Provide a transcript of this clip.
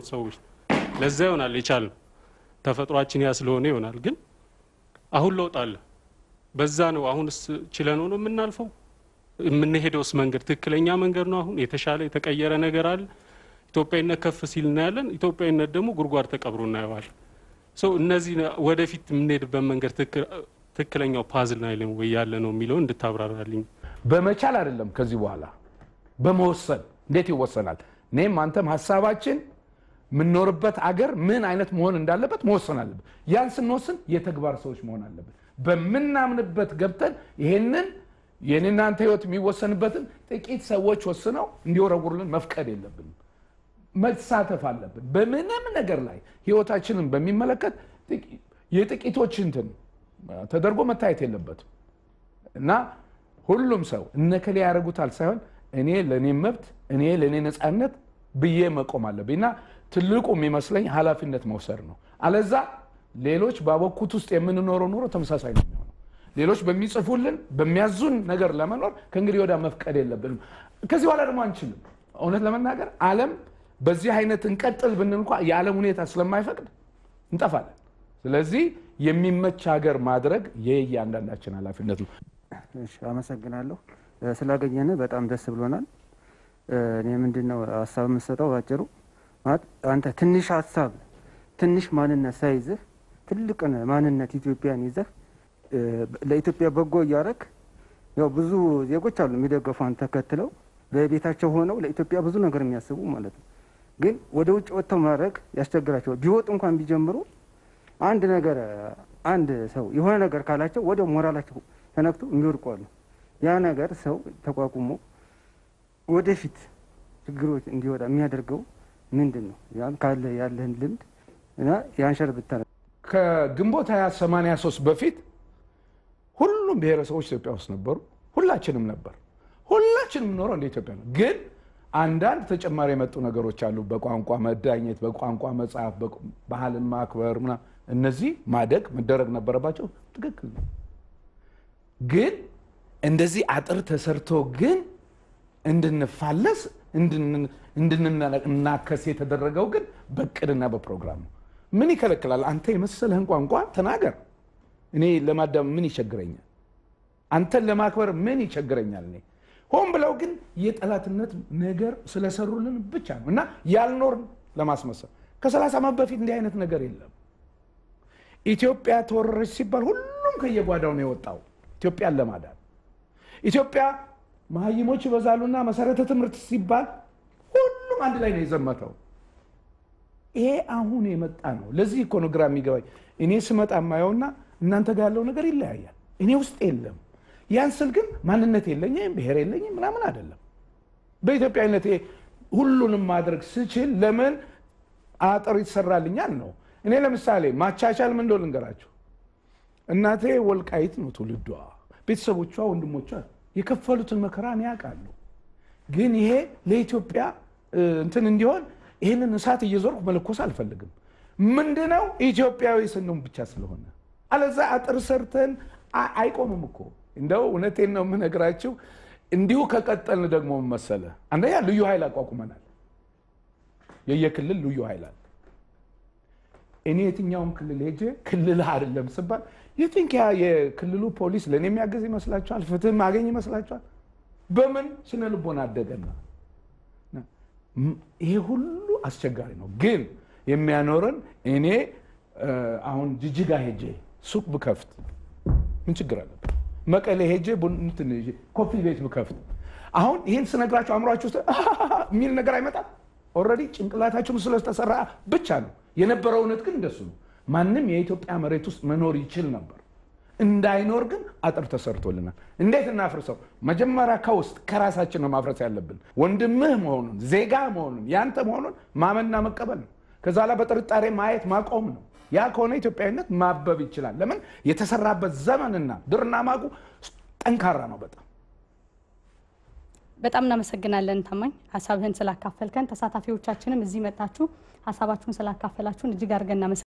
የኖርን ሰዎች ለዛ ይሆናል የቻልነው ተፈጥሯችን ያ ስለሆነ ይሆናል። ግን አሁን ለውጥ አለ። በዛ ነው አሁንስ ችለነው ነው የምናልፈው። የምንሄደውስ መንገድ ትክክለኛ መንገድ ነው? አሁን የተሻለ የተቀየረ ነገር አለ። ኢትዮጵያዊነት ከፍ ሲል እናያለን። ኢትዮጵያዊነት ደግሞ ጉድጓድ ተቀብሮ እናየዋለን። ሰው እነዚህ ወደፊት የምንሄድበት መንገድ ትክክለኛው ፓዝል ላይ ነው ወይ ያለ ነው የሚለውን እንድታብራራልኝ። በመቻል አይደለም ከዚህ በኋላ በመወሰን እንዴት ይወሰናል? እኔም አንተም ሀሳባችን የምንኖርበት አገር ምን አይነት መሆን እንዳለበት መወሰን አለብን። ያን ስንወስን የተግባር ሰዎች መሆን አለብን። በምናምንበት ገብተን ይሄንን የኔናንተ ህይወት የሚወሰንበትን ጥቂት ሰዎች ወስነው እንዲወረውሩልን መፍቀድ የለብንም። መሳተፍ አለብን። በምንም ነገር ላይ ህይወታችንን በሚመለከት የጥቂቶች እንትን ተደርጎ መታየት የለበትም እና ሁሉም ሰው እነከሌ ያደርጉታል ሳይሆን እኔ ለእኔ መብት እኔ ለእኔ ነፃነት ብዬ መቆም አለብኝ እና ትልቁ የሚመስለኝ ኃላፊነት መውሰድ ነው። አለዛ ሌሎች ባበኩት ውስጥ የምንኖረው ኑሮ ተመሳሳይ ነው የሚሆነው። ሌሎች በሚጽፉልን በሚያዙን ነገር ለመኖር ከእንግዲህ ወዲያ መፍቀድ የለብንም። ከዚህ በኋላ ደግሞ አንችልም። እውነት ለመናገር ዓለም በዚህ አይነት እንቀጥል ብንል እንኳ የዓለም ሁኔታ ስለማይፈቅድ እንጠፋለን። ስለዚህ የሚመች ሀገር ማድረግ የእያንዳንዳችን ኃላፊነት ነው። እሺ፣ አመሰግናለሁ ስላገኘን በጣም ደስ ብሎናል። እኔ ምንድን ነው ሀሳብ የምሰጠው ባጭሩ ማለት አንተ ትንሽ ሀሳብ ትንሽ ማንነት ሳይዝህ ትልቅን ማንነት ኢትዮጵያን ይዘህ ለኢትዮጵያ በጎ እያደረግ ያው ብዙ ዜጎች አሉ የሚደገፉን ተከትለው በቤታቸው ሆነው ለኢትዮጵያ ብዙ ነገር የሚያስቡ ማለት ነው። ግን ወደ ውጭ ወጥተው ማድረግ ያስቸግራቸዋል። ቢወጡ እንኳን ቢጀምሩ አንድ ነገር አንድ ሰው የሆነ ነገር ካላቸው ወደ ሞራላቸው ተነክቶ የሚወድቁ አሉ። ያ ነገር ሰው ተቋቁሞ ወደፊት ችግሮች እንዲወጣ የሚያደርገው ምንድን ነው? ያም ካለ ያለህን ልምድ እና የአንሸር ብታረ ከግንቦት 2083 በፊት ሁሉም ብሔረሰቦች ኢትዮጵያ ውስጥ ነበሩ። ሁላችንም ነበር። ሁላችንም ኖረው እንደ ኢትዮጵያ ነው። ግን አንዳንድ ተጨማሪ የመጡ ነገሮች አሉ። በቋንቋ መዳኘት፣ በቋንቋ መጽሐፍ፣ ባህልን ማክበር ምናምን እነዚህ ማደግ መደረግ ነበረባቸው። ትክክል ነው። ግን እንደዚህ አጥር ተሰርቶ ግን እንድንፋለስ እንድንናከስ የተደረገው ግን በቅድና በፕሮግራም ነው። ምን ይከለክላል? አንተ የመሰለህን ቋንቋ ተናገር። እኔ ለማዳም ምን ይቸግረኛል? አንተን ለማክበር ምን ይቸግረኛል? እኔ ሆን ብለው ግን የጠላትነት ነገር ስለሰሩልን ብቻ ነው እና ያልኖርን ለማስመሰል ከሰላሳ ዓመት በፊት እንዲህ አይነት ነገር የለም። ኢትዮጵያ ተወረረች ሲባል ሁሉም ከየጓዳው ነው የወጣው ኢትዮጵያን ለማዳን። ኢትዮጵያ መሀይሞች ይበዛሉና መሰረተ ትምህርት ሲባል ሁሉም አንድ ላይ ነው የዘመተው። ይሄ አሁን የመጣ ነው። ለዚህ እኮ ነው ግራ የሚገባኝ። እኔ ስመጣ የማየውና እናንተ ጋር ያለው ነገር ይለያያል። እኔ ውስጥ የለም። ያን ስል ግን ማንነት የለኝም ብሔር የለኝም ምናምን አይደለም። በኢትዮጵያዊነት ሁሉንም ማድረግ ስችል ለምን አጥር ይሰራልኛል ነው። እኔ ለምሳሌ ማቻቻል ምን እንደሆነ ልንገራችሁ። እናቴ ወልቃይት ነው ትውልዷ። ቤተሰቦቿ፣ ወንድሞቿ የከፈሉትን መከራ እኔ ያውቃሉ። ግን ይሄ ለኢትዮጵያ እንትን እንዲሆን ይህንን እሳት እየዞርኩ መለኮስ አልፈልግም። ምንድነው ኢትዮጵያዊ ስንሆን ብቻ ስለሆነ አለዛ አጥር ሰርተን አይቆምም እኮ። እንደው እውነቴን ነው የምነግራችሁ። እንዲሁ ከቀጠልን ደግሞ መሰለ አንደኛ ልዩ ኃይል አቋቁመናል። የየክልል ልዩ ኃይል አለ። እኔ የትኛውም ክልል ሄጄ ክልል አይደለም ስባል የትንክ የክልሉ ፖሊስ ለእኔ የሚያገዝ ይመስላችኋል? ፍትህ ማገኝ ይመስላችኋል? በምን ስነ ልቦና አደገና ይሄ ሁሉ አስቸጋሪ ነው። ግን የሚያኖረን እኔ አሁን ጅጅጋ ሄጄ ሱቅ ብከፍት ምን ችግር አለበት? መቀሌ ሄጄ ኮፊ ቤት ብከፍት አሁን ይህን ስነግራቸው አእምሯችሁ ውስጥ የሚል ነገር አይመጣም። ኦልሬዲ ጭንቅላታችን ስለተሰራ ብቻ ነው የነበረው። እውነት ግን እንደሱ ነው። ማንም የኢትዮጵያ መሬት ውስጥ መኖር ይችል ነበር። እንዳይኖር ግን አጥር ተሰርቶልናል። እንዴት እናፍርሰው? መጀመሪያ ከውስጥ ከራሳችን ነው ማፍረስ ያለብን። ወንድምህ መሆኑን ዜጋ መሆኑን ያንተ መሆኑን ማመንና መቀበል ነው። ከዛ ላይ በጥርጣሬ ማየት ማቆም ነው። ያ ከሆነ ኢትዮጵያዊነት ማበብ ይችላል። ለምን የተሰራበት ዘመንና ድርና ማጉ ጠንካራ ነው በጣም በጣም እናመሰግናለን ታማኝ ሀሳብህን ስላካፈልከን። ተሳታፊዎቻችንም እዚህ መጣችሁ ሀሳባችሁን ስላካፈላችሁን እጅግ አድርገን እናመሰግናለን።